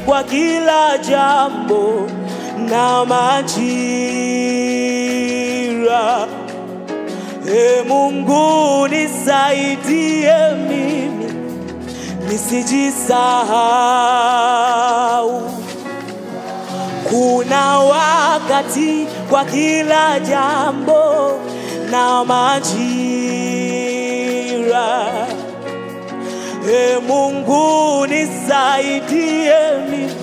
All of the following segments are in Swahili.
kwa kila jambo na majira. E Mungu nisaidie mimi nisijisahau. Kuna wakati kwa kila jambo na majira. E Mungu nisaidie mimi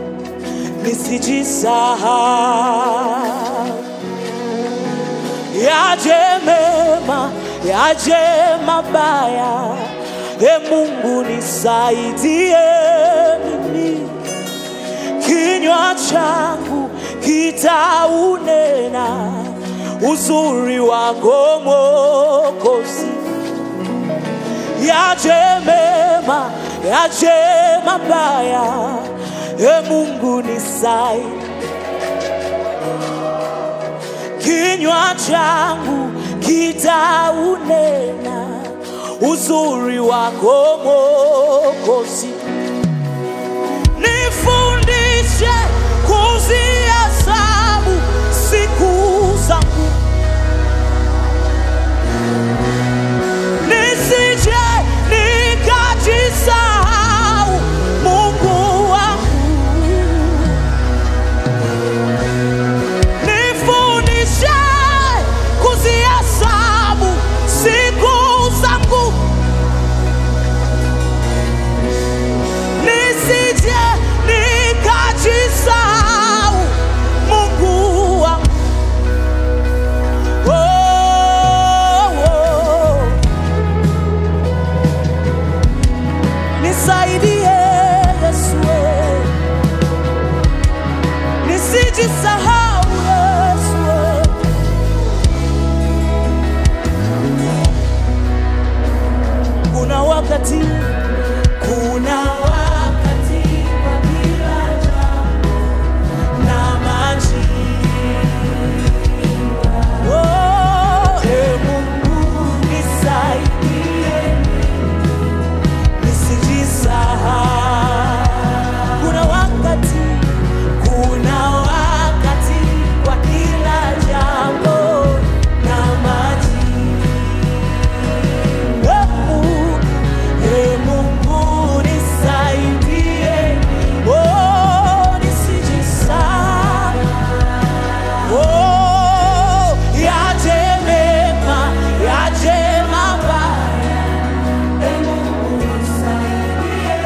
nisijisahau. Yaje mema, yaje mabaya, e Mungu nisaidie mimi kinywa changu kitaunena uzuri wako Mwokozi. Yaje mema, yaje mabaya, e Mungu nisaidie. Kinywa changu kitaunena uzuri wako Mwokozi. Nifundishe kuzihesabu siku zangu, nisije nikajisahau, Mungu wangu. Nifundishe kuzihesabu siku zangu nisije nikajisahau Mungu wangu. Oh, oh. Nisaidie Yesu, eh. nisijisahau Yesu. eh. Kuna wakati, kuna wakati kwa kila jambo na majira. Oh, e Mungu nisaidie nisijisahau. Kuna wakati, kuna wakati kwa kila jambo na majira. E Mungu nisaidie, oh, nisijisahau. Oh, yaje mema, yaje mabaya. E Mungu nisaidie.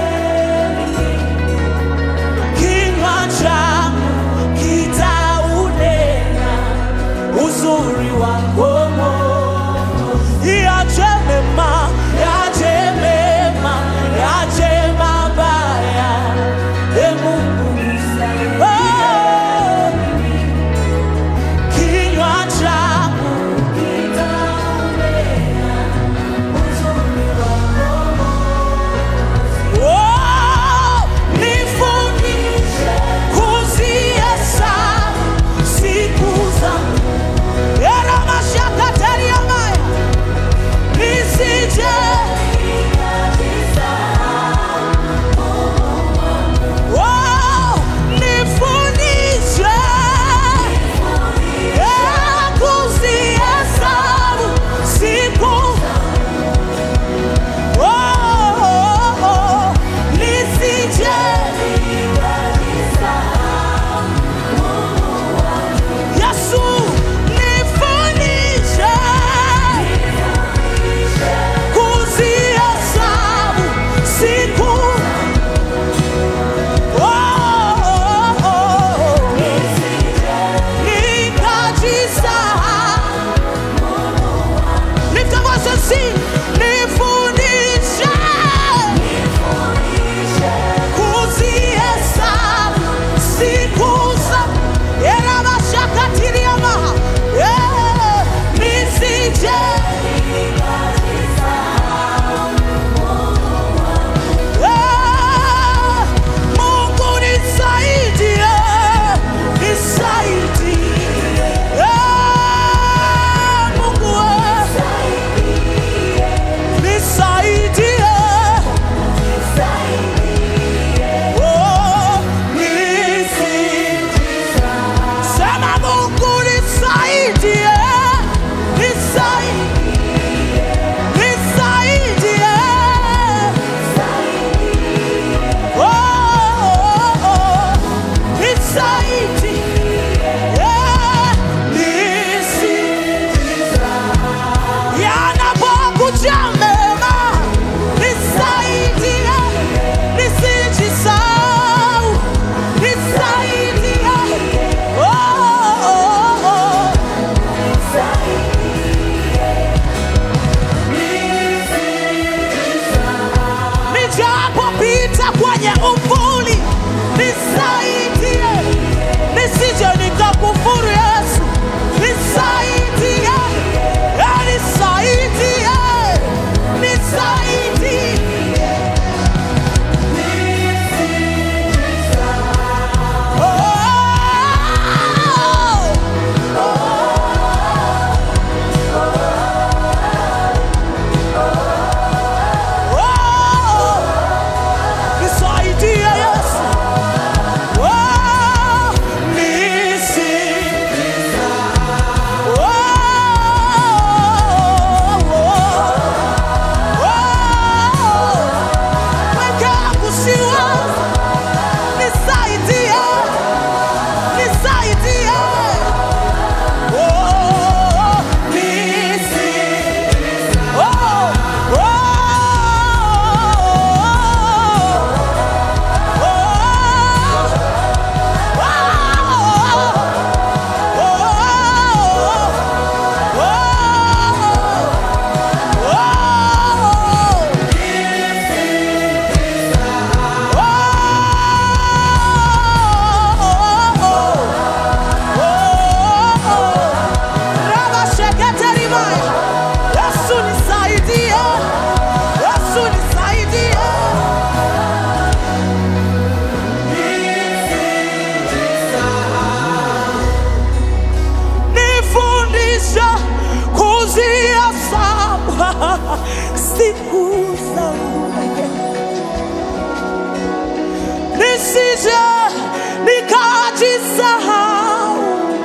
Kinywa changu kitaunena uzuri wako Mwokozi. Yaje mema, yaje mema, yaje mabaya. E Mungu nisaidie. Oh, kinywa changu kitaunena uzuri wako Oh, nifundishe kuzihesabu siku zangu. Era mashaka teria maya. Nisije Oh, nisije nikajisahau.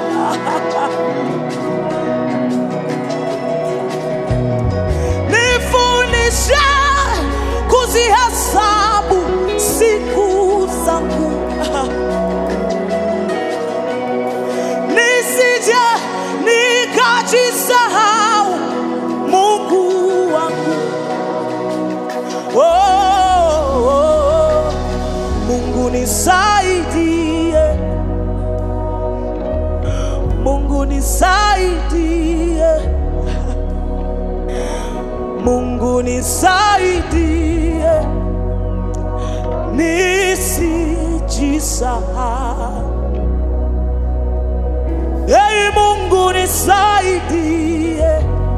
Nifundishe kuzihesabu siku zangu nisije nikajisahau Mungu wangu. Oh, oh, Mungu nisaidie, Mungu nisaidie, Mungu nisaidie, nisijisahau. Ei Mungu nisaidie,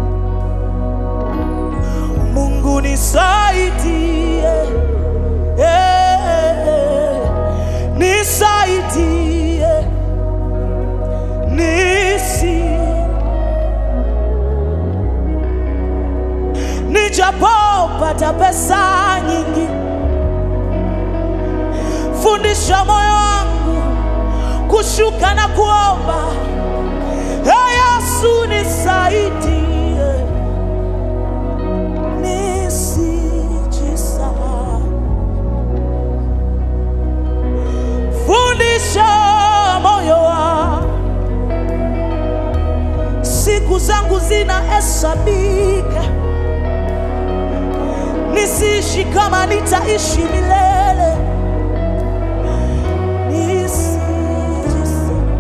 Mungu nisaidie, eh, nisaidie, nisi nijapopata pesa nyingi, fundisha moyo wangu kushuka na kuomba. Ee Yesu nisaidie, nisijisahau. Fundisha moyo wangu, siku zangu zinahesabika, nisiishi kama nitaishi milele. Nisijisahau.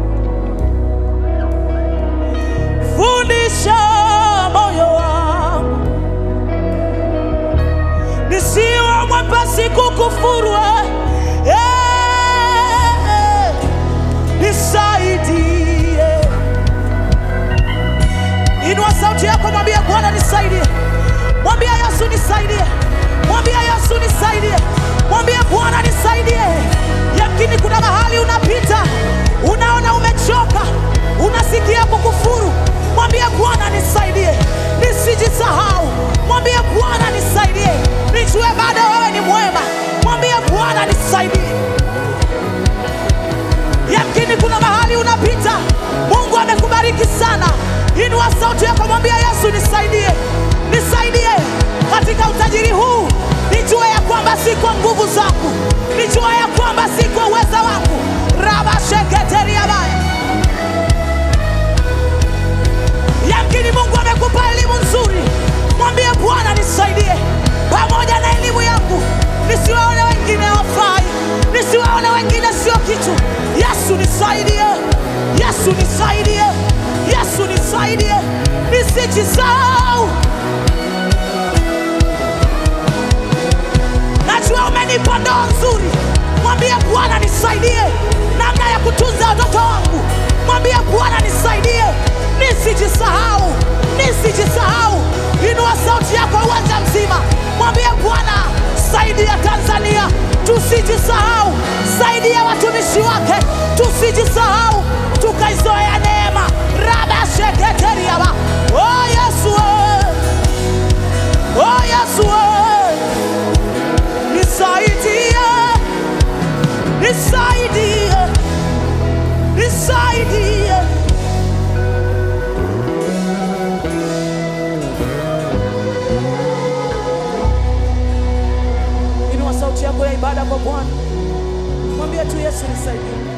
fundisha moyo wangu nisiwe mwepesi kukufuru eh, eh, nisaidie inua sauti yako mwambie bwana nisaidie mwambie yesu nisaidie mwambie yesu nisaidie mwambie bwana nisaidie yakini kuna mahali unapita unaona umechoka unasikia kukufuru mwambie bwana nisaidie nisijisahau mwambie bwana nisaidie nijue bado wewe ni mwema mwambie bwana nisaidie yamkini kuna mahali unapita mungu amekubariki sana inua sauti yako mwambia yesu nisaidie nisaidie katika utajiri huu nijue ya kwamba si kwa nguvu zangu nijue ya kwamba si kwa uweza wangu rabasheketeriabaya yamkini mungu amekupa elimu nzuri mwambie bwana nisaidie pamoja na elimu yangu nisiwaone wengine wafai nisiwaone wengine sio kitu yesu nisaidie yesu nisaidie yesu nisaidie nisijisahau najua umenipa ndoa nzuri mwambie bwana nisaidie namna ya kutunza watoto wangu mwambie bwana nisaidie nisijisahau nisijisahau inua sauti yako uwanja mzima mwambie bwana saidia tanzania tusijisahau saidia watumishi wake tusijisahau tukaizoea neema rabasheketeriaba oh yesu we. oh yesu we. nisaidie nisaidie nisaidie inua sauti yako ya ibada kwa bwana mwambie tu yesu nisaidie